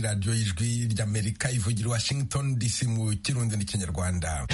radiyo y'ijwi ry'amerika ivugira i washington dc mu kirundi n'ikinyarwanda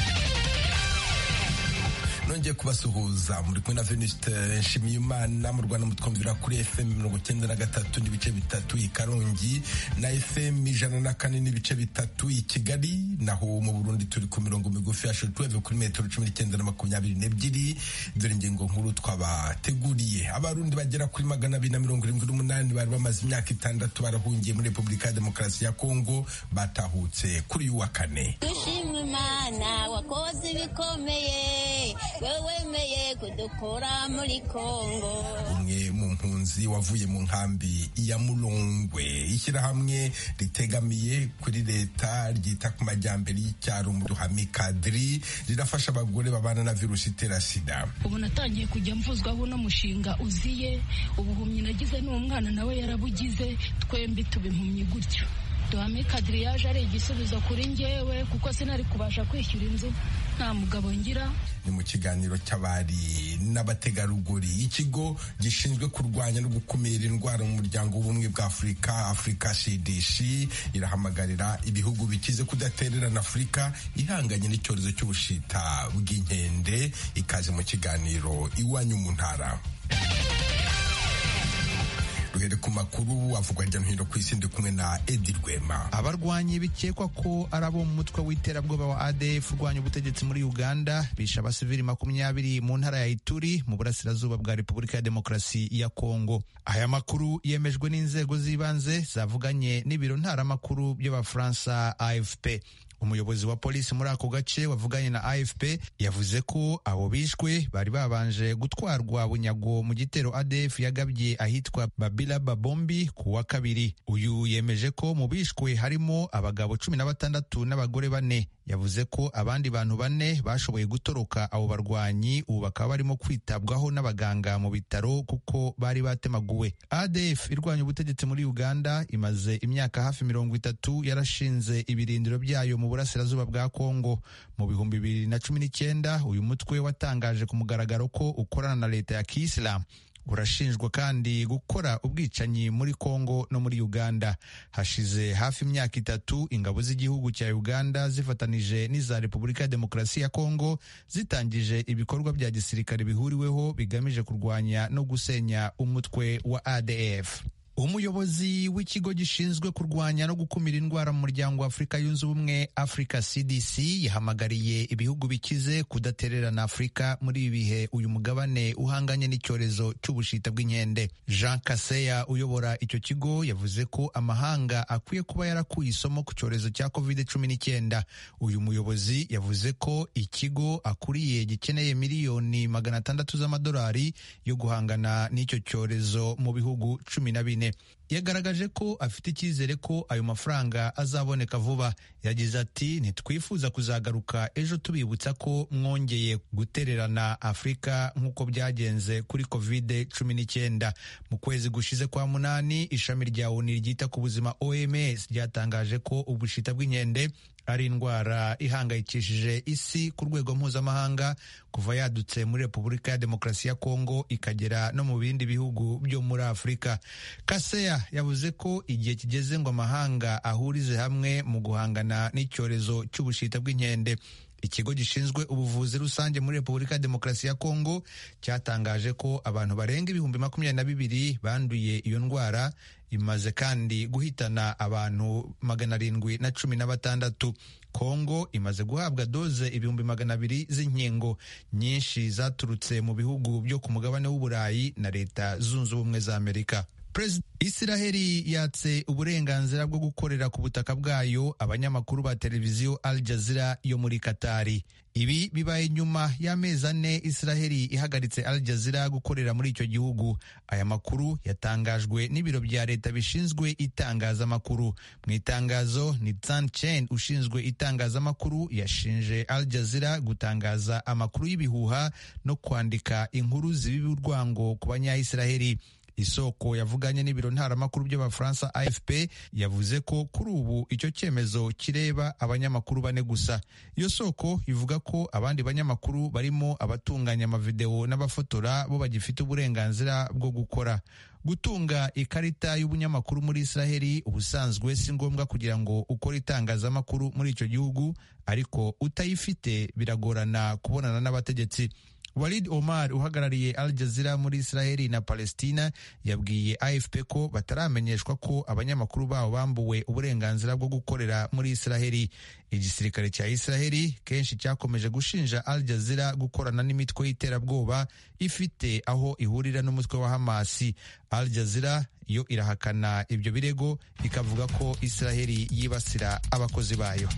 nongeye kubasuhuza muri kumwe na veniste nshimiyimana mu rwanda mutwumvira kuri fm mirongo icyenda na gatatu n'ibice bitatu i karongi na fm ijana na kane n'ibice bitatu i kigali naho mu burundi turi ku mirongo migufi ya shotweve kuri metero cumi n'icyenda na makumyabiri n'ebyiri dore ingingo nkuru twabateguriye abarundi bagera kuri magana abiri na mirongo irindwi n'umunani bari bamaze imyaka itandatu barahungiye muri repubulika ya demokarasi ya kongo batahutse kuri uyu wa kane dushima imana wakoze ibikomeye wewemeye kudukura muri kongo umwe mu mpunzi wavuye mu nkambi ya murongwe ishyirahamwe ritegamiye kuri leta ryita ku majyambere y'icyaro mu ruhame kadiri rirafasha abagore babana na virusi itera sida ubu natangiye kujya mvuzwaho uno mushinga uziye ubuhumyi nagize n'umwana nawe yarabugize twembi tuba impumyi gutyo duhame kadiri yaje ari igisubizo kuri njyewe kuko sinari kubasha kwishyura inzu nta mugabo ngira ni mu kiganiro cy'abari n'abategarugori ikigo gishinzwe kurwanya no gukumira indwara mu muryango w'ubumwe bwa afurika afurika cdc irahamagarira ibihugu bikize kudatererana afurika ihanganye n'icyorezo cy'ubushita bw'inkende ikaze mu kiganiro iwanyu mu ntara duhere ku makuru avugwa hirya no hino ku isi ndi kumwe na edi rwema abarwanyi bikekwa ko ari abo mu mutwe w'iterabwoba wa adf urwanya ubutegetsi muri uganda bishe abasivili makumyabiri mu ntara ya ituri mu burasirazuba bwa repubulika ya demokarasi ya kongo aya makuru yemejwe n'inzego z'ibanze zavuganye n'ibiro ntaramakuru by'abafaransa afp umuyobozi wa polisi muri ako gace wavuganye na afp yavuze ko abo bishwe bari babanje gutwarwa bunyago mu gitero adf yagabye ahitwa babila babombi ku wa kabiri uyu yemeje ko mu bishwe harimo abagabo cumi na batandatu n'abagore bane yavuze ko abandi bantu bane bashoboye gutoroka abo barwanyi ubu bakaba barimo kwitabwaho n'abaganga mu bitaro kuko bari batemaguwe adf irwanya ubutegetsi muri uganda imaze imyaka hafi mirongo itatu yarashinze ibirindiro byayo mu burasirazuba bwa kongo mu bihumbi bibiri na cumi n'icyenda uyu mutwe watangaje ku mugaragaro ko ukorana na leta ya kisilamu urashinjwa kandi gukora ubwicanyi muri Kongo no muri Uganda. Hashize hafi imyaka itatu ingabo z'igihugu cya Uganda zifatanije n'iza Repubulika ya Demokarasi ya Kongo zitangije ibikorwa bya gisirikare bihuriweho bigamije kurwanya no gusenya umutwe wa ADF. umuyobozi w'ikigo gishinzwe kurwanya no gukumira indwara mu muryango wa afurika yunze ubumwe afurika cdc yahamagariye ibihugu bikize kudatererana afurika muri ibi bihe uyu mugabane uhanganye n'icyorezo cy'ubushita bw'inkende jean kaseya uyobora icyo kigo yavuze ko amahanga akwiye kuba yarakuye isomo ku cyorezo cya covid cumi n'icyenda uyu muyobozi yavuze ko ikigo akuriye gikeneye miliyoni magana atandatu z'amadolari yo guhangana n'icyo cyorezo mu bihugu cumi na bine yagaragaje ko afite icyizere ko ayo mafaranga azaboneka vuba yagize ati ntitwifuza kuzagaruka ejo tubibutsa ko mwongeye gutererana afurika nk'uko byagenze kuri kovide cumi n'icyenda mu kwezi gushize kwa munani ishami rya oni ryita ku buzima oms ryatangaje ko ubushita bw'inkende ari indwara ihangayikishije isi ku rwego mpuzamahanga kuva yadutse muri repubulika ya demokarasi ya kongo ikagera no mu bindi bihugu byo muri afurika kaseya yavuze ko igihe kigeze ngo amahanga ahurize hamwe mu guhangana n'icyorezo cy'ubushita bw'inkende ikigo gishinzwe ubuvuzi rusange muri repubulika ya demokarasi ya kongo cyatangaje ko abantu barenga ibihumbi makumyabiri na bibiri banduye iyo ndwara imaze kandi guhitana abantu magana arindwi na cumi na batandatu kongo imaze guhabwa doze ibihumbi magana abiri z'inkingo nyinshi zaturutse mu bihugu byo ku mugabane w'uburayi na leta zunze ubumwe za amerika Isiraheli yatse uburenganzira bwo gukorera ku butaka bwayo abanyamakuru ba televiziyo Al Jazeera yo muri Katari. Ibi bibaye nyuma y'amezi ane Isiraheli ihagaritse Al Jazeera gukorera muri icyo gihugu. Aya makuru yatangajwe n'ibiro bya leta bishinzwe itangazamakuru. Mu itangazo ni Tsan Chen ushinzwe itangazamakuru yashinje Al Jazeera gutangaza amakuru y'ibihuha no kwandika inkuru zibiba urwango ku banya Isiraheli. isoko yavuganye n'ibiro ntaramakuru by'abafaransa afp yavuze ko kuri ubu icyo cyemezo kireba abanyamakuru bane gusa iyo soko ivuga ko abandi banyamakuru barimo abatunganya amavidewo n'abafotora bo bagifite uburenganzira bwo gukora gutunga ikarita y'ubunyamakuru muri israheli ubusanzwe si ngombwa kugira ngo ukore itangazamakuru muri icyo gihugu ariko utayifite biragorana kubonana n'abategetsi walid omar uhagarariye al jazeera muri israheli na palestina yabwiye afp ko bataramenyeshwa ko abanyamakuru babo bambuwe uburenganzira bwo gukorera muri israheli igisirikare cya israheli kenshi cyakomeje gushinja al jazeera gukorana n'imitwe y'iterabwoba ifite aho ihurira n'umutwe wa hamasi al jazeera yo irahakana ibyo birego ikavuga ko israheli yibasira abakozi bayo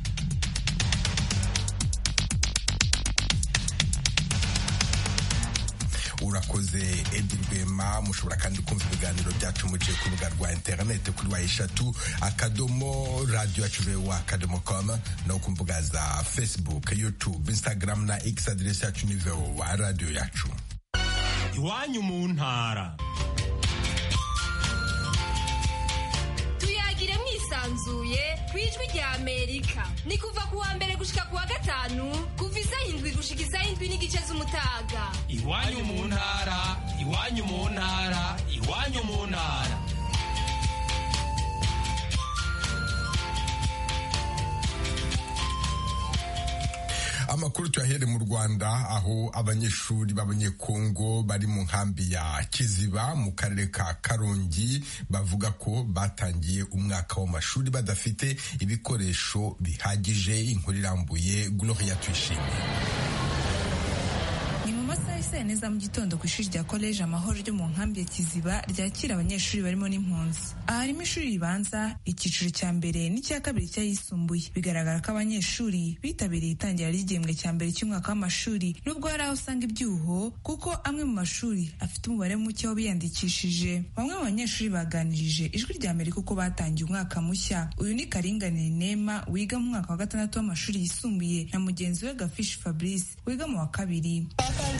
urakoze edi rwema mushobora kandi kumva ibiganiro byacu muciye ku rubuga rwa interineti kuri wa eshatu akadomo radiyo yacu wa akadomo komu no ku mbuga za fesibuke yutube instagram na x aderesi yacu ni wa radiyo yacu iwanyu mu ntara tuyagire mwisanzuye ku ijwi rya amerika ni kuva ku wa mbere gushika ku wa gatanu kuva izayindwi gushika izayindwi n'igice z'umutaga iwanyu mu ntara iwanyu mu ntara iwanyu mu ntara amakuru tuyahere mu rwanda aho abanyeshuri b'abanyekongo bari mu nkambi ya kiziba mu karere ka karongi bavuga ko batangiye umwaka w'amashuri badafite ibikoresho bihagije inkuru irambuye gloria tuyishimiye masaha isa neza mu gitondo ku ishuri rya koleji amahoro ryo mu nkambi ya kiziba ryakira abanyeshuri barimo n'impunzi aha harimo ishuri ribanza icyiciro cya mbere n'icya kabiri cy'ayisumbuye bigaragara ko abanyeshuri bitabiriye itangira ry'igihembwe cya mbere cy'umwaka w'amashuri nubwo hari aho usanga ibyuho kuko amwe mu mashuri afite umubare muke w'abiyandikishije bamwe mu banyeshuri baganirije ijwi rya mbere kuko batangiye umwaka mushya uyu ni karinganire nema wiga mu mwaka wa gatandatu w'amashuri yisumbuye na mugenzi we gafishi fabrice wiga mu wa kabiri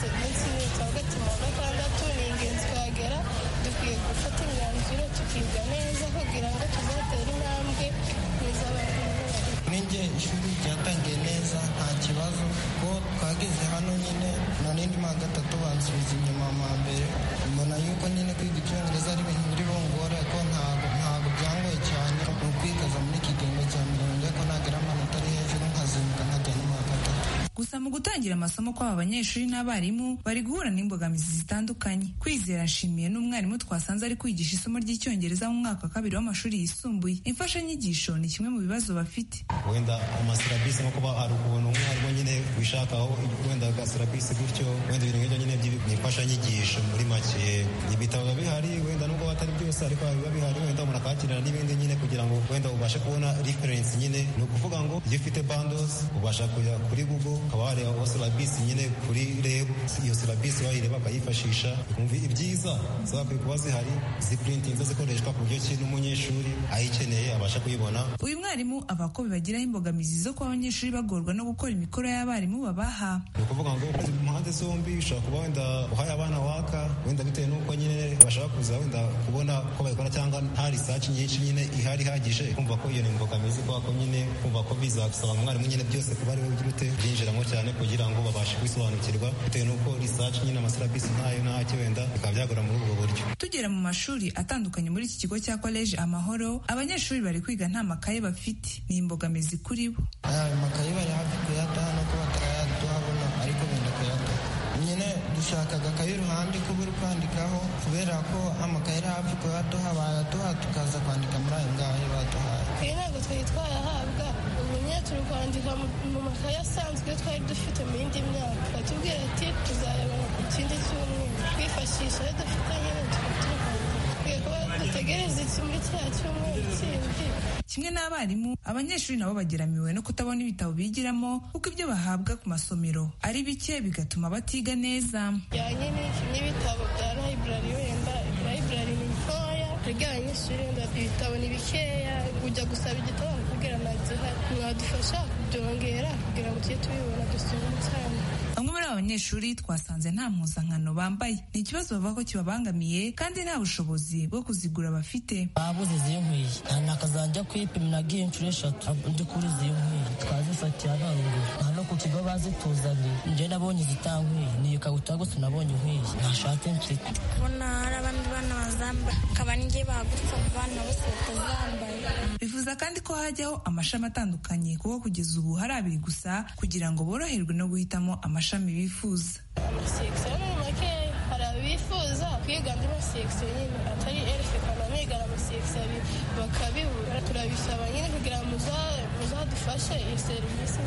umunsi cya gatatu wa gatandatu ni ingenzi kuhagera dukwiye gufata imyanzuro tukiga neza kugira ngo tuzatere intambwe neza abantu n'igihe ishuri ryatangiye neza nta kibazo ko twageze hano nyine na n'indi mwa gatatu bansubiza inyuma mu mbere mbona yuko nyine kwiga icyongereza ari ibintu biri bungora ko ntabwo ntabwo byangoye cyane ni ukwigaza muri iki gihembwe cya mirongo ko nagira amanota ari hejuru nkazinduka nkajya no mu wa gatatu gusa mu gutangira amasomo kw'aba banyeshuri n'abarimu bari guhura n'imbogamizi zitandukanye kwizera nshimiye n'umwarimu twasanze ari kwigisha isomo ry'icyongereza mu mwaka wa kabiri w'amashuri yisumbuye imfashanyigisho ni kimwe mu bibazo bafite wenda amasirabisi nko kuba hari ukuntu umwarimu nyine wishakaho wenda agasirabisi gutyo wenda ibintu nk'ibyo nyine ni imfashanyigisho muri make ibitabo biba bihari wenda nubwo batari byose ariko biba bihari wenda umuntu akakirana n'ibindi nyine kugira ngo wenda ubashe kubona referensi nyine ni ukuvuga ngo iyo ufite bandozi ubasha kujya kuri google ukaba wareba silabisi nyine kuri reb iyo silabisi wayireba akayifashisha ukumva ibyiza zagakwiye kuba zihari ziprintinze zikoreshwa ku buryo ki n'umunyeshuri ayikeneye abasha kuyibona uyu mwarimu aba ko bibagiraho imbogamizi zo kuba abanyeshuri bagorwa no gukora imikoro y'abarimu babaha ni ukuvuga ngo mu mpande zombi ushobora kuba wenda uhaye abana waka wenda bitewe n'uko nyine bashaka kuza wenda kubona ko bayikora cyangwa nta risaci nyinshi nyine ihari ihagije kumva ko iyo ni imbogamizi kubera ko nyine kumva ko bizagusaba umwarimu nyine byose kuba ari we ugira ute byinjiramo cyane kugira ngo babashe kwisobanukirwa bitewe n'uko risaci nyine amasilabisi ntayo ntacyo wenda bikaba byagora muri ubwo buryo tugera mu mashuri atandukanye muri iki kigo cya koleji amahoro abanyeshuri bari kwiga nta makaye bafite ni imbogamizi kuri bo ayo makaye bari hafi kuyataha no kuba batarayaduhabona ariko benda kuyataha nyine dushaka agakaye iruhande ko buri kwandikaho kubera ko amakaye ari hafi kuyaduha bayaduha tukaza kwandika muri ayo ngayo baduhaye iyi ntabwo twari twayahabwa ubu nyine turi kwandika mu makaye asanzwe twari dufite mu yindi myaka batubwira ati tuzayabona ku kindi cyumweru twifashisha ayo dufite nyine tukatuhanga kimwe n'abarimu abanyeshuri nabo bageramiwe no kutabona ibitabo bigiramo kuko ibyo bahabwa ku masomero ari bike bigatuma batiga neza byanyine n'ibitabo bya layiburari wenda layiburari ni ntoya twebwe abanyeshuri wenda ibitabo ni bikeya ujya gusaba igitabo bakubwira ntazihari mwadufasha kubyongera kugira ngo tujye tubibona dusome cyane bamwe muri aba banyeshuri twasanze nta mpuzankano bambaye ni ikibazo bavuga ko kibabangamiye kandi nta bushobozi bwo kuzigura bafite babuze izi nkwiye nakazajya kwipima nagiye inshuro eshatu ndi kuri izi nkwiye twazifatiye abangura aha no ku kigo bazituzanye njye nabonye izitankweye ni ikabutura gusa nabonye nkwiye ntashatse mfite kubona hari abandi bana bazambaye akaba n'igihe bagutse abo bana bose batazambaye bifuza kandi ko hajyaho amashami atandukanye kuko kugeza ubu hari abiri gusa kugira ngo boroherwe no guhitamo amashami bifuza amasegisiyo muri make hari abifuza kwiga andi masegisiyo nyine atari erife kandi amigana amasegisiyo bakabibura turabisaba nyine kugira ngo muzadufashe iyi serivisi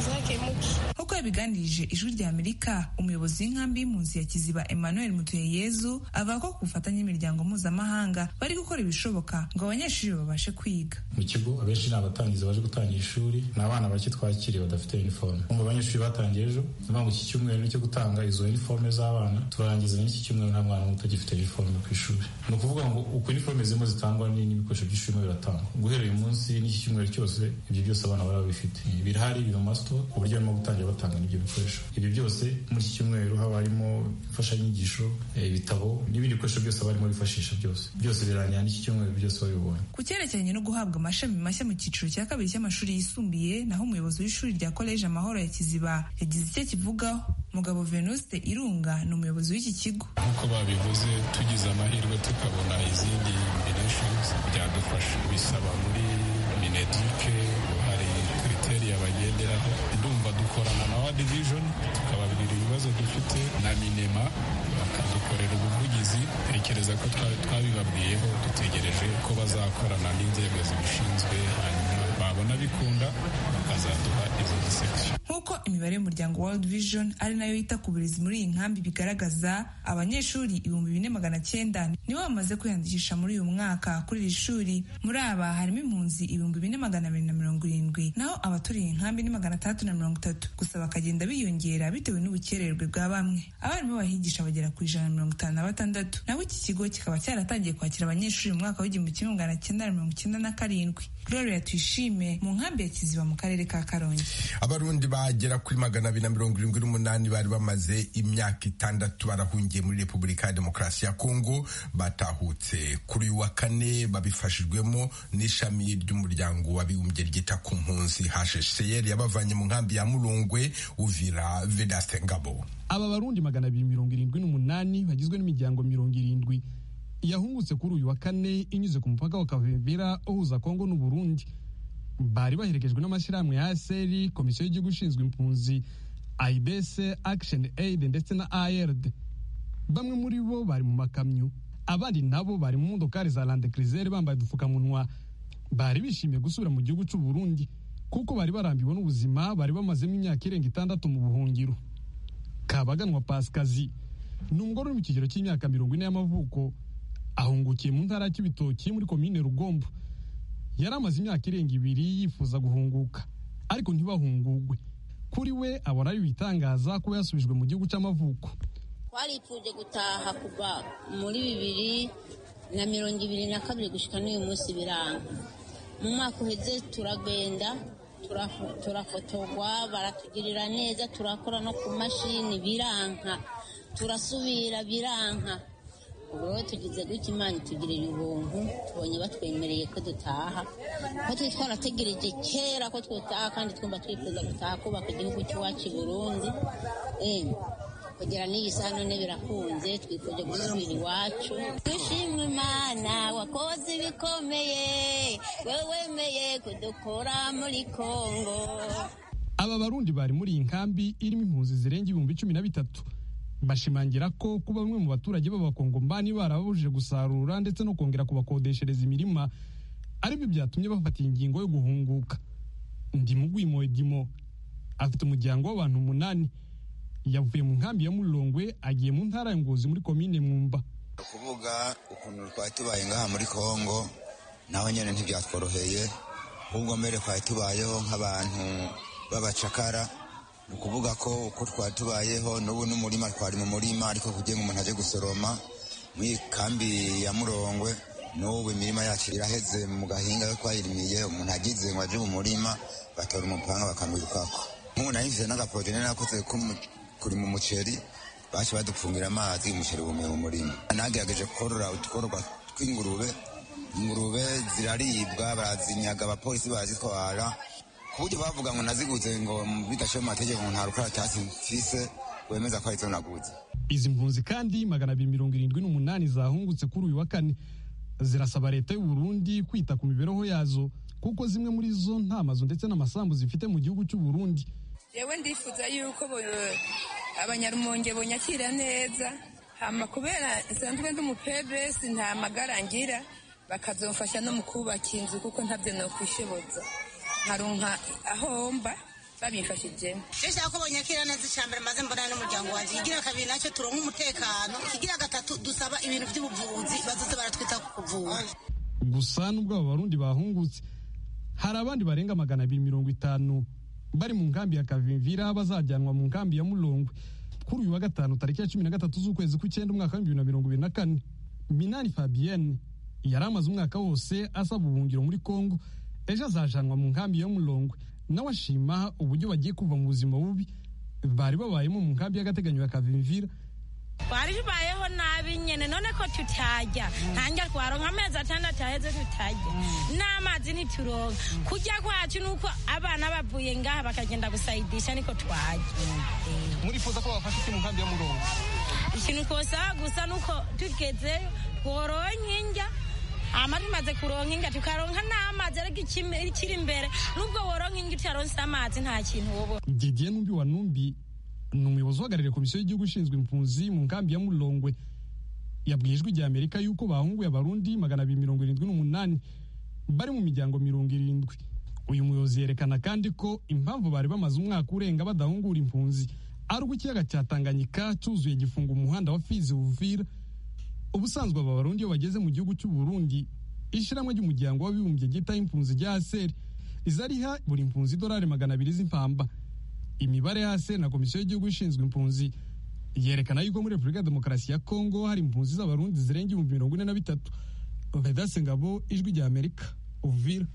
zakemuke nk'uko yabiganirije ijwi rya amerika umuyobozi w'inkambi y'impunzi ya kiziba emmanuel mutuyeyezu avuga ko ku bufatanye n'imiryango mpuzamahanga bari gukora ibishoboka ngo abanyeshuri babashe kwiga mu kigo abenshi ni abatangizi baje gutangira ishuri ni abana bake twakiriye badafite uniforme mu banyeshuri batangiye ejo ni ngo iki cyumweru ni cyo gutanga izo uniforme z'abana turangiza n'iki cyumweru nta mwana muto ugifite uniforme ku ishuri ni ukuvuga ngo uko uniforme zirimo zitangwa n'ibikoresho by'ishuri biratangwa guhera uyu munsi n'iki cyumweru cyose ibyo byose abana baba bifite birahari biri mu masito ku buryo barimo gutangira batanga n'ibyo bikoresho ibyo byose muri iki cyumweru haba harimo imfashanyigisho ibitabo n'ibindi bikoresho byose barimo bifashisha byose byose birangira n'iki cyumweru byose babibonye ku cyerekeranye no guhabwa amashami mashya mu cyiciro cya kabiri cy'amashuri yisumbuye naho umuyobozi w'ishuri rya koleji amahoro ya kiziba yagize icyo akivugaho mugabo venuste irunga ni umuyobozi w'iki kigo nk'uko babivuze tugize amahirwe tukabona izindi miresheni byadufasha bisaba muri mineduke hari kriteriya bagenderaho ndumva dukorana na wa division tukababwira ibibazo dufite na minema bakadukorera ubuvugizi tekereza ko twabibabwiyeho dutegereje ko bazakorana n'inzego zibishinzwe hanyuma babona bikunda bakazaduha izo disekisiyo nk'uko imibare y'umuryango world vision ari nayo yita ku burezi muri iyi nkambi bigaragaza abanyeshuri ibihumbi bine magana cyenda nibo bamaze kwiyandikisha muri uyu mwaka kuri iri shuri muri aba harimo impunzi ibihumbi bine magana abiri na mirongo irindwi naho abaturiye inkambi ni magana atandatu na mirongo itatu gusa bakagenda biyongera bitewe n'ubukererwe bwa bamwe abarimu bahigisha bagera ku ijana na mirongo itanu na batandatu naho iki kigo kikaba cyaratangiye kwakira abanyeshuri mu mwaka w'igihumbi kimwe magana cyenda na mirongo icyenda na karindwi gloria tuyishime mu nkambi ya kiziba mu karere ka karongi abarundi bagera kuri magana abiri na mirongo irindwi n'umunani bari bamaze imyaka itandatu barahungiye muri repubulika ya demokarasi ya kongo batahutse kuri uyu wa kane babifashijwemo n'ishami ry'umuryango w'abibumbye ryita ku mpunzi hshcr yabavanye mu nkambi ya murungwe uvira vedaste ngabo aba barundi magana abiri mirongo irindwi n'umunani bagizwe n'imiryango mirongo irindwi yahungutse kuri uyu wa kane inyuze ku mupaka wa kavimvira uhuza kongo n'uburundi bari baherekejwe n'amashyirahamwe ya aseri komisiyo y'igihugu ishinzwe impunzi ayibese akisheni eyidi ndetse na ayeride bamwe muri bo bari mu makamyo abandi nabo bari mu modokari za landekrizere bambaye udupfukamunwa bari bishimiye gusubira mu gihugu cy'u Burundi kuko bari barambiwe n'ubuzima bari bamazemo imyaka irenga itandatu mu buhungiro kabaganwa pasikazi ni umugore uri mu kigero cy'imyaka mirongo ine y'amavuko ahungukiye mu ntara y'ibitoki muri komine rugombo yari amaze imyaka irenga ibiri yifuza guhunguka ariko ntibahungugwe kuri we abona ari ibitangaza kuba yasubijwe mu gihugu cy'amavuko twarifuje gutaha kuva muri bibiri na mirongo ibiri na kabiri gushyika n'uyu munsi biranga mu mwaka uheze turagenda turafotogwa baratugirira neza turakora no ku mashini biranka turasubira biranka ubu rero tugize gutya imana itugirira ubuntu tubonye batwemereye ko dutaha ko turi twarategereje kera ko dutaha kandi twumva twifuza gutaha kubaka igihugu cy'iwacu i burundi kugera n'iyi saha none birakunze twifuje gusubira iwacu dushimwe imana wakoze ibikomeye we wemeye kudukura muri kongo aba barundi bari muri iyi nkambi irimo impunzi zirenga ibihumbi cumi na bitatu bashimangira ko kuba bamwe mu baturage b'abakongomani barababujije gusarura ndetse no kongera kubakodeshereza imirima aribyo byatumye bafata ingingo yo guhunguka ndimugwimo edimo afite umuryango w'abantu umunani yavuye mu nkambi ya murongwe agiye mu ntara ya ngozi muri komine mwumba kuvuga ukuntu twari tubaye ngaha muri kongo naho nyine ntibyatworoheye ubwo mbere twari tubayeho nk'abantu b'abacakara ni ukuvuga ko uko twari tubayeho n'ubu n'umurima twari mu murima ariko kugira ngo umuntu ajye gusoroma mu kambi ya murongwe n'ubu imirima yacu iraheze mu gahinga yo twayirimiye umuntu agize ngo ajye mu murima batora umupanga bakamwirukako nk'ubu nahinze n'agaporodine nakoze kurima umuceri baje badupfungira amazi umuceri wumiye mu murima nagerageje korora utworwa tw'ingurube ingurube ziraribwa barazinyaga abapolisi barazitwara ku buryo bavuga ngo naziguze ngo bidashoye mu mategeko ngo nta rukara cyasi mfise wemeza ko ari zo naguze izi mpunzi kandi magana abiri mirongo irindwi n'umunani zahungutse kuri uyu wa kane zirasaba leta y'u Burundi kwita ku mibereho yazo kuko zimwe muri zo nta mazu ndetse n'amasambu zifite mu gihugu cy'u Burundi yewe ndifuza yuko bo- abanyarumonge bonyakira neza hama kubera nsanzwe ndi umupebesi nta magara ngira bakazomfasha no mu kubaka inzu kuko ntabyo nokwishoboza nkaronka ahomba babimfashijemo Sasa ko banyakira neza icyambere maze mbonana n'umuryango wanjye igira kabiri nacyo turonka umutekano igira gatatu dusaba ibintu by'ubuvuzi bazoze baratwita ku kuvura gusa nubwo aba barundi bahungutse hari abandi barenga magana abiri mirongo itanu bari mu nkambi ya kavimvira bazajyanwa mu nkambi ya murongwe kuri uyu wa gatanu tariki ya cumi na gatatu z'ukwezi kw'icyenda umwaka w'ibihumbi bibiri na mirongo ibiri na kane minani fabienne yari amaze umwaka wose asaba ubuhungiro muri kongo ejo azajanwa mu nkambi ya murongwe nawe ashima uburyo bagiye kuva mu buzima bubi bari babayemo mu nkambi y'agateganyo ya kavimvira twari tubayeho nabi nyine none ko tutajya ntangira twaronka amezi atandatu aheze tutajya n'amazi ntituronka kujya kwacu ni uko abana bavuye ngaha bakagenda gusayidisha niko twajya murifuza ko babafasha iki mu nkambi ya murongo ikintu twosaba gusa ni uko tugezeyo twororonka indya hama tumaze kuronka indya tukaronka n'amazi ariko ikime- ikiri imbere nubwo woronka indya utaronse amazi nta kintu wobona didier numbi wa numbi ni umuyobozi uhagarariye komisiyo y'igihugu ishinzwe impunzi mu nkambi ya murongwe yabwiye ijwi rya amerika yuko bahunguye abarundi magana abiri mirongo irindwi n'umunani bari mu miryango mirongo irindwi uyu muyobozi yerekana kandi ko impamvu bari bamaze umwaka urenga badahungura impunzi ari uko ikiyaga cya tanganyika cyuzuye gifunga umuhanda wa fizi uvira ubusanzwe aba barundi iyo bageze mu gihugu cy'u Burundi ishyirahamwe ry'umuryango w'abibumbye ryita impunzi rya aseri rizariha buri mpunzi idolari magana abiri z'impamba imibare ya aseri na komisiyo y'igihugu ishinzwe impunzi yerekana yuko muri repubulika ya demokarasi ya kongo hari impunzi z'abarundi zirenga ibihumbi mirongo ine na bitatu vedase ngabo ijwi rya amerika uvira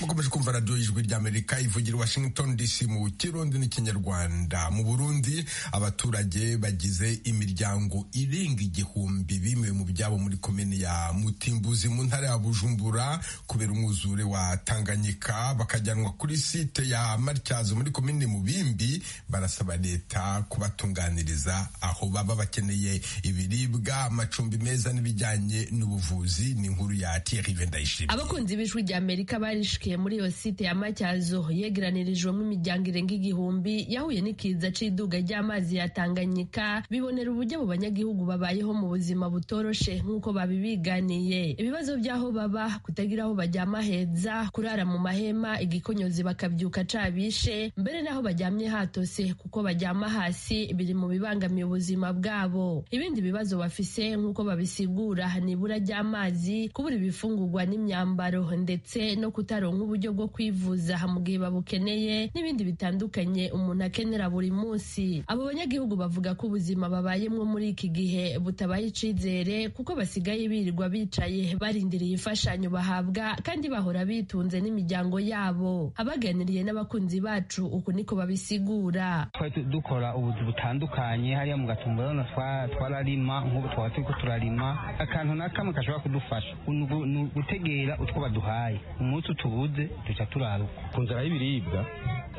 mukomeje kumva radiyo y'ijwi ry'amerika ivugira i washington dc mu kirundi n'ikinyarwanda mu burundi abaturage bagize imiryango irenga igihumbi bimwe mu byabo muri komini ya mutimbuzi mu ntara ya bujumbura kubera umwuzure wa tanganyika bakajyanwa kuri site ya matyazo muri komini mubimbi barasaba leta kubatunganiriza aho baba bakeneye ibiribwa amacumbi meza n'ibijyanye n'ubuvuzi ni inkuru ya thierry vendayishimye abakunzi b'ijwi rya amerika barishikiye muri iyo site ya matyazo yegeranirijwemo imiryango irenga igihumbi yahuye n'ikiza c'iduga ry'amazi ya tanganyika bibonera uburyo abo banyagihugu babayeho mu buzima butoroshe nk'uko babibiganiye ibibazo by'aho baba kutagira aho bajyama heza kurara mu mahema igikonyozi bakabyuka cabishe mbere n'aho bajyamye hatose kuko bajyama hasi biri mu bibangamiye ubuzima bwabo ibindi bibazo bafise nk'uko babisigura ni ibura ry'amazi kubura ibifungurwa n'imyambaro ndetse no kutaronka uburyo bwo kwivuza mu gihe babukeneye n'ibindi bitandukanye umuntu akenera buri munsi abo banyagihugu bavuga ko ubuzima babayemwo muri iki gihe butabaye icizere kuko basigaye birirwa bicaye barindiriye imfashanyo bahabwa kandi bahora bitunze n'imiryango yabo abaganiriye n'abakunzi bacu uku niko babisigura twari tu- dukora ubuzi butandukanye hariya mu gatumba urabona twa- twararima nk'ubu twaba turiko turarima akantu na kamwe gashobora kudufasha ni ugu- ni ugutegera utwo baduhaye umunsi utubuze duca turaruka ku nzara y'ibiribwa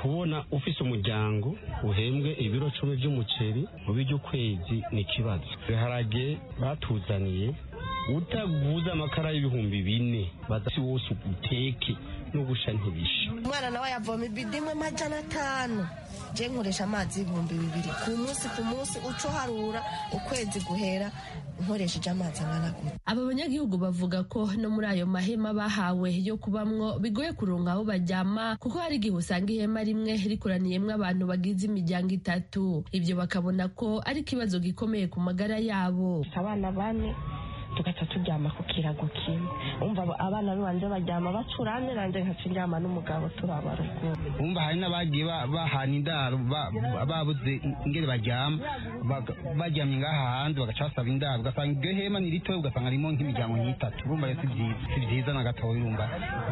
kubona ufise umuryango uhembwe ibiro cumi by'umuceri mu by'ukwezi ni ikibazo ibiharage batuzaniye utaguze amakara y'ibihumbi bine badasi wose uteke no gusha ntibishe umwana nawe yavoma ibido imwe amajana atanu je nkoresha amazi ibihumbi bibiri ku munsi ku munsi uco harura ukwezi guhera nkoresheje amazi angana gutya Aba banyagihugu bavuga ko no muri ayo mahema bahawe yo kubamwo bigoye kuronka aho baryama kuko hari igihe usanga ihema rimwe rikoraniyemwo abantu bagize imiryango itatu. Ibyo bakabona ko ari ikibazo gikomeye ku magara yabo. abana bane tugaca turyama ku kirago kimwe umva abana banje baryama bacurane nanjye nkaca ndyama n'umugabo turabarugo bumva hari n'abagiye ba- bahana indaro ba- ba- babuze ingeri baryama baga- baryamye ngaha hanze bagaca basaba indaro ugasanga iryo hema ni ritoya ugasanga harimo nk'imiryango nk'itatu urumva rero si byiza si byiza na gatoya urumva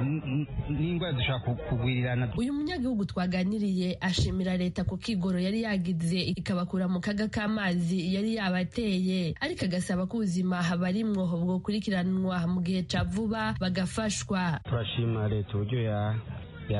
N- n- n'indwara dushobora ku- kugwirirana uyu munyagihugu twaganiriye ashimira leta ku kigoro yari yagize ikabakura mu kaga k'amazi yari yabateye ariko agasaba ko ubuzima habarimwo bwokurikiranwa mu gihe ca vuba bagafashwa turashima leta uburyo ya-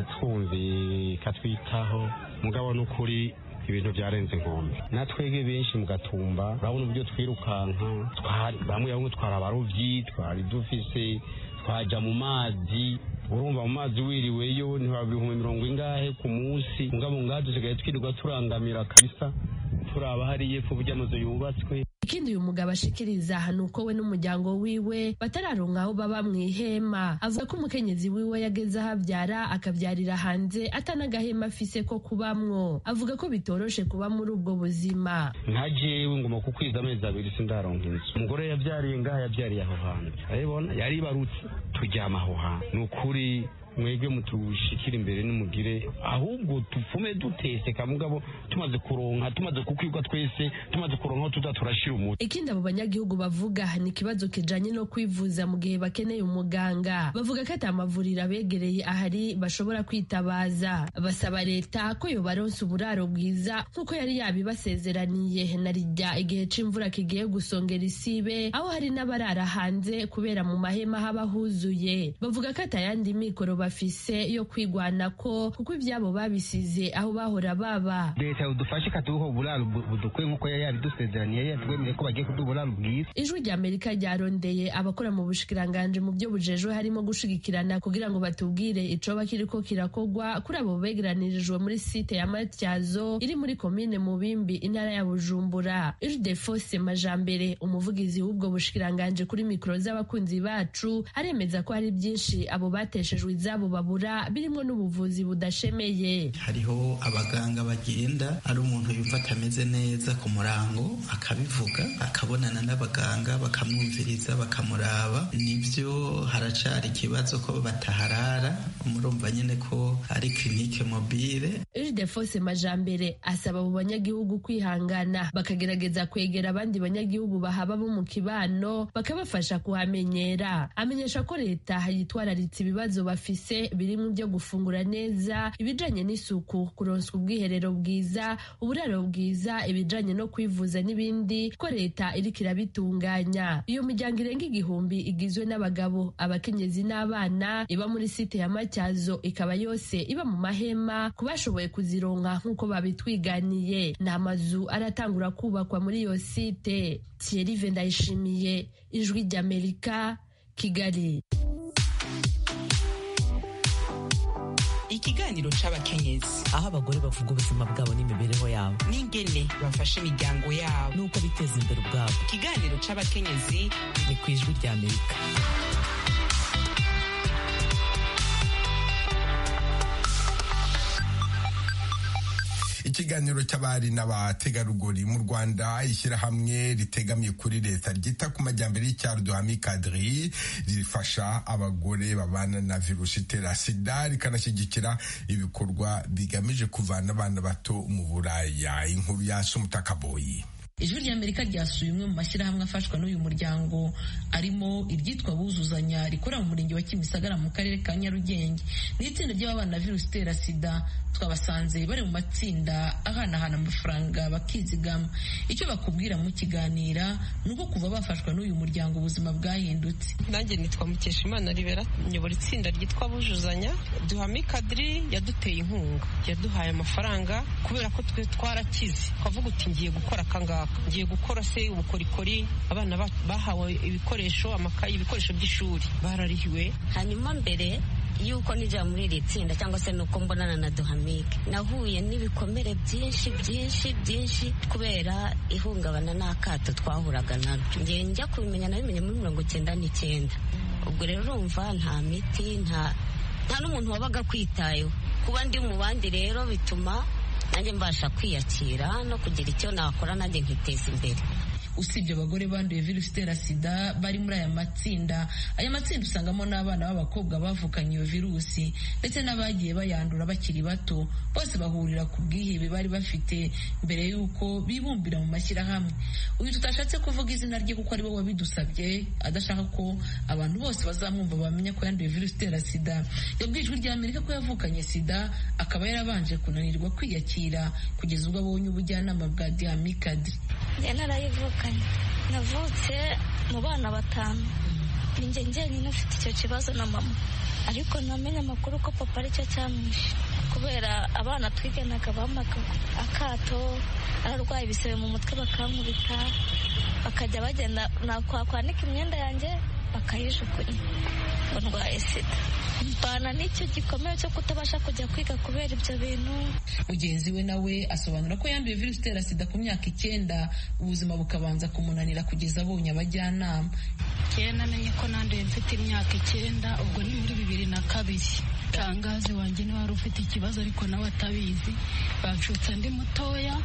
yatwumviye ikatwitaho mugabo ni ukuri ibintu byarenze inkombe natwege benshi mugatumba urabona uburyo twirukanka twari- bamwe bamwe twari abaruvyi twari dufise twaja mu mazi urumva mu mazi wiriweyo ntiwaba ibihumbi mirongo ingahe ku munsi mugabo ngaha dusigaye twirirwa turangamira kabisa turaba hariya epfo burya amazu yubatswe ikindi uyu mugabo ashikiriza ni uko we n'umuryango wiwe batararonka aho baba mu ihema avuga ko umukenyezi wiwe yageze aho abyara akabyarira hanze atanagahema afise ko kubamwo avuga ko bitoroshe kuba muri ubwo buzima nka jewe ngoma ku kwezi amezi abiri sindaronka inzu umugore yabyariye ngaha yabyariye aho hantu urabibona yaribarutse turyama aho hantu ni ukuri mwebwe mutushikira imbere n'umugire ahubwo tupfume duteseka mugabo tumaze kuronka tumaze kukwirwa twese tumaze kuronka aho tuza turashira umuti ikindi abo banyagihugu bavuga ni ikibazo kijanye no kwivuza mu gihe bakeneye umuganga bavuga ko ata mavuriro abegereye ahari bashobora kwitabaza basaba leta ko yobaronsa uburaro bwiza nk'uko yari yabibasezeraniye na rijya igihe c'imvura kigiye gusongera isibe aho hari n'abarara hanze kubera mu mahema haba huzuye bavuga ko atayandi mikoro bafise yo kwigwanako kuko ivyabo babisize aho bahora baba leta yadufashe ikatuha uburaro bu- budukwiye nk'uko yari yabidusezeraniye yari yatwemereye ko bagiye kuduha uburaro bwiza ijwi ry'amerika ryarondeye abakora mu bushikiranganji mu byo bujejwe harimo gushigikirana kugira ngo batubwire icoba kiriko kirakogwa kuri abo begeranirijwe muri site ya matyazo iri muri komine mubimbi intara ya bujumbura ijudefose majambere umuvugizi w'ubwo bushikiranganji kuri mikoro z'abakunzi bacu aremeza ko hari byinshi abo bateshejwe izabo babura birimo n'ubuvuzi budashemeye hariho abaganga bagenda ari umuntu yumva atameze neza ku murango akabivuga akabonana n'abaganga bakamwumviriza bakamuraba nibyo haracyari ikibazo ko bataharara murumva nyine ko ari kirinike mobile Ildefonse Majambere asaba abo banyagihugu kwihangana bakagerageza kwegera abandi banyagihugu bahaba bo mu kibano bakabafasha kuhamenyera amenyesha ko leta yitwararitse ibibazo bafise birimo ibyo gufungura neza ibijanye n'isuku kuronswa ubwiherero bwiza uburaro bwiza ibijanye no kwivuza n'ibindi ko leta iriko irabitunganya iyo miryango irenga igihumbi igizwe n'abagabo abakenyezi n'abana iba muri site ya matyazo ikaba yose iba mu mahema ku bashoboye kuzironka nk'uko babitwiganiye ni amazu aratangura kubakwa muri iyo site thierry ndayishimiye ijwi ry'amerika kigali ikiganiro c'abakenyezi aho abagore bavuga ubuzima bwabo n'imibereho yabo n'ingene bafasha imiryango yabo n'uko biteza imbere ubwabo ikiganiro c'abakenyezi ni ku ijwi rya amerika ikiganiro cy'abari n'abategarugori mu rwanda ishyirahamwe ritegamiye kuri leta ryita ku majyambere y'icyaro duhami kadiri rifasha abagore babana na virusi itera sida rikanashyigikira ibikorwa bigamije kuvana abana bato mu buraya inkuru ya sumutakaboyi ijwi ry'amerika ryasuye imwe mu mashyirahamwe afashwa n'uyu muryango arimo iryitwa buzuzanya rikorera mu murenge wa kimisagara mu karere ka nyarugenge ni itsinda ry'ababana na virusi itera sida twabasanze bari mu matsinda ahanahana amafaranga bakizigama icyo bakubwira mu kiganira ni uko kuva bafashwa n'uyu muryango ubuzima bwahindutse nanjye nitwa mukeshimana ribera nyobora itsinda ryitwa bujuzanya duhame kadiri yaduteye inkunga yaduhaye amafaranga kubera ko twe twarakize ukavuga uti ngiye gukora akangaka ngiye gukora se ubukorikori abana ba- bahawe ibikoresho amakayi ibikoresho by'ishuri bararihiwe hanyuma mbere yuko nijya muri iri tsinda cyangwa se nuko mbonana na duhamike nahuye n'ibikomere byinshi byinshi byinshi kubera ihungabana n'akato twahuraga naryo ngiye njya kubimenya nabimenye muri mirongo icyenda n'icyenda ubwo rero urumva nta miti nta nta n'umuntu wabaga kwitayeho kuba ndi mu bandi rero bituma nanjye mbasha kwiyakira no kugira icyo nakora nanjye nkiteza imbere usibye abagore banduye virusi itera sida bari muri aya matsinda aya matsinda usangamo n'abana b'abakobwa bavukanye iyo virusi ndetse n'abagiye bayandura bakiri bato bose bahurira ku bwihebe bari bafite mbere y'uko bibumbira mu mashyirahamwe uyu tutashatse kuvuga izina rye kuko ari we wabidusabye adashaka ko abantu bose bazamwumva bamenya ko yanduye virusi itera sida yabwiye ijwi rya amerika ko yavukanye sida akaba yarabanje kunanirwa kwiyakira kugeza ubwo abonye ubujyanama bwa dihamikadi njye narayivukanye navutse mu bana batanu ni njye njyenyine ufite icyo kibazo na mama ariko namenye amakuru ko papa aricyo cyamwishe kubera abana twiganaga bampaga akato ararwaye ibisebe mu mutwe bakankubita bakajya bagenda nakwanika imyenda yanjye bakayijugunya ngo ndwaye sida mbana n'icyo gikomere cyo kutabasha kujya kwiga kubera ibyo bintu mugenzi we nawe asobanura ko yanduye virusi itera sida ku myaka icyenda ubuzima bukabanza kumunanira kugeza abonye abajyanama njyewe namenye ko nanduye mfite imyaka icyenda ubwo ni muri bibiri na kabiri tangazi wanjye niwe wari ufite ikibazo ariko nawe atabizi bacutse ndi mutoya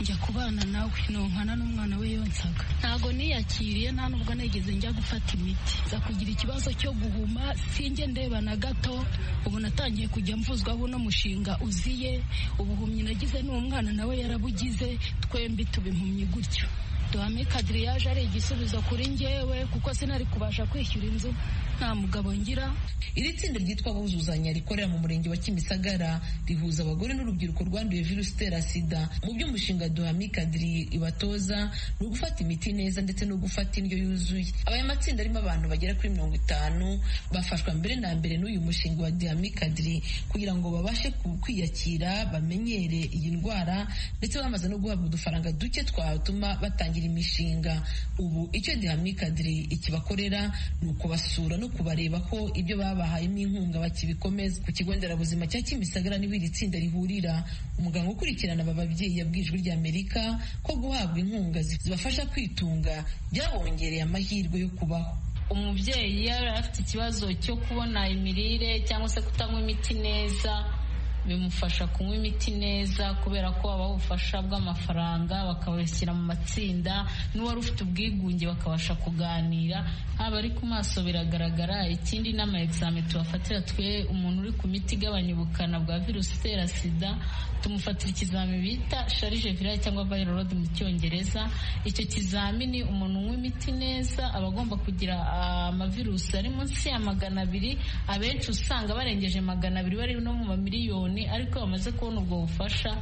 njya kubana nawe nonkana n'umwana we yonsaga ntago niyakiriye nta nubwo nigeze njya gufata imiti nza kugira ikibazo cyo guhuma sinjye ndeba na gato ubu natangiye kujya mvuzwaho uno mushinga uziye ubuhumyi nagize n'umwana nawe yarabugize twembi tuba impumyi gutyo duhame kadiriyaje ari igisubizo kuri njyewe kuko sinari kubasha kwishyura inzu nta mugabo ngira iri tsinda ryitwa buzuzanya rikorera mu murenge wa kimisagara rihuza abagore n'urubyiruko rwanduye virusi itera sida mu by'umushinga duhame kadiri ibatoza ni ugufata imiti neza ndetse no gufata indyo yuzuye abaya matsinda arimo abantu bagera kuri mirongo itanu bafashwa mbere na mbere n'uyu mushinga wa duhame kadiri kugira ngo babashe ku- kwiyakira bamenyere iyi ndwara ndetse bamaze no guhabwa udufaranga duke twatuma batangira imishinga ubu icyo duhame kadiri ikibakorera ni ukubasura no kubareba ko ibyo babahayemo inkunga bakibikomeza ku kigo nderabuzima cya kimisagara niho iri tsinda rihurira umuganga ukurikirana aba babyeyi yabwiye ijwi rya amerika ko guhabwa inkunga zibafasha kwitunga byabongereye amahirwe yo kubaho umubyeyi iyo yari afite ikibazo cyo kubona imirire cyangwa se kutanywa imiti neza bimufasha kunywa imiti neza kubera ko babaha ubufasha bw'amafaranga bakabashyira mu matsinda n'uwari ufite ubwigunge bakabasha kuganira haba ari ku maso biragaragara ikindi n'ama egizame tubafatira twe umuntu uri ku miti igabanya ubukana bwa virusi itera sida tumufatira ikizami bita sharije virale cyangwa viral load mu cyongereza icyo kizamini umuntu unywa imiti neza aba agomba kugira ah, amavirusi ari munsi ya magana abiri abenshi usanga barengeje magana abiri bari no mu mamiliyoni ariko iyo bamaze kubona ubwo bufasha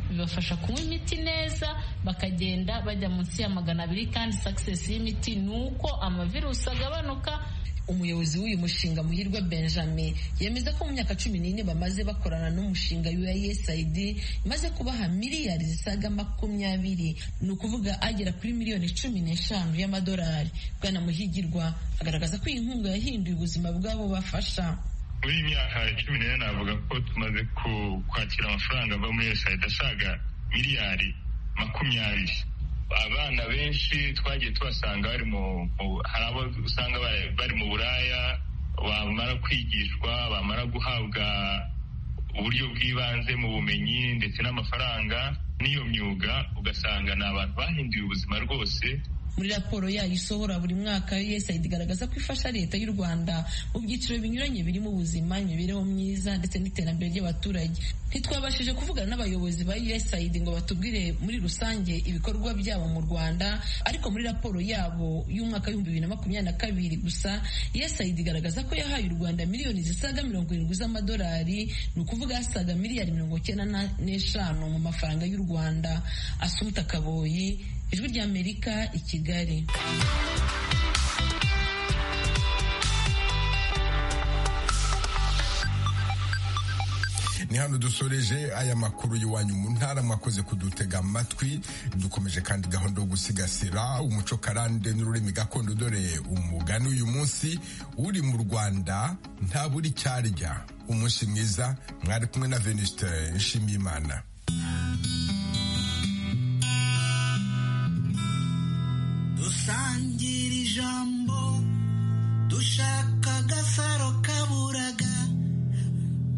bibafasha kunywa imiti neza bakagenda bajya munsi ya magana abiri kandi sakisesi y'imiti ni uko amavirusi agabanuka umuyobozi w'uyu mushinga muhirwa benjamin yemeza ko mu myaka cumi n'ine bamaze bakorana n'umushinga usaid imaze kubaha miliyari zisaga makumyabiri ni ukuvuga agera kuri miliyoni cumi n'eshanu y'amadolari bwana muhigirwa agaragaza ko iyi nkunga yahinduye ubuzima bw'abo bafasha muri iyi myaka cumi n'ine navuga ko tumaze ku- kwakira amafaranga ava muri USAID asaga miliyari makumyabiri abana benshi twagiye tubasanga bari mu mu- hari abo usanga bari- bari mu buraya bamara kwigishwa bamara guhabwa uburyo bw'ibanze mu bumenyi ndetse n'amafaranga n'iyo myuga ugasanga ni abantu bahinduye ubuzima rwose muri raporo yayo isohora buri mwaka USAID igaragaza ko ifasha leta y'u Rwanda mu byiciro binyuranye birimo ubuzima imibereho myiza ndetse n'iterambere ry'abaturage ntitwabashije kuvugana n'abayobozi ba USAID ngo batubwire muri rusange ibikorwa byabo mu Rwanda ariko muri raporo yabo y'umwaka w'ibihumbi bibiri na makumyabiri na kabiri gusa USAID igaragaza ko yahaye u Rwanda miliyoni zisaga mirongo irindwi z'amadolari ni ukuvuga asaga miliyari mirongo icyenda na- n'eshanu mu mafaranga y'u Rwanda Asumta Kaboyi ijwi ry'Amerika i Kigali ni hano dusoreje aya makuru y'iwanyu mu ntara mwakoze kudutega amatwi dukomeje kandi gahunda yo gusigasira umuco karande n'ururimi gakondo dore umugani uyu munsi uri mu rwanda ntabura icyo arya umunsi mwiza mwari kumwe na venuste nshimiyimana dusangira ijambo dushaka agasaro kaburaga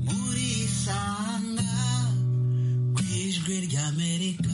muri sanga ku ijwi ry'amerika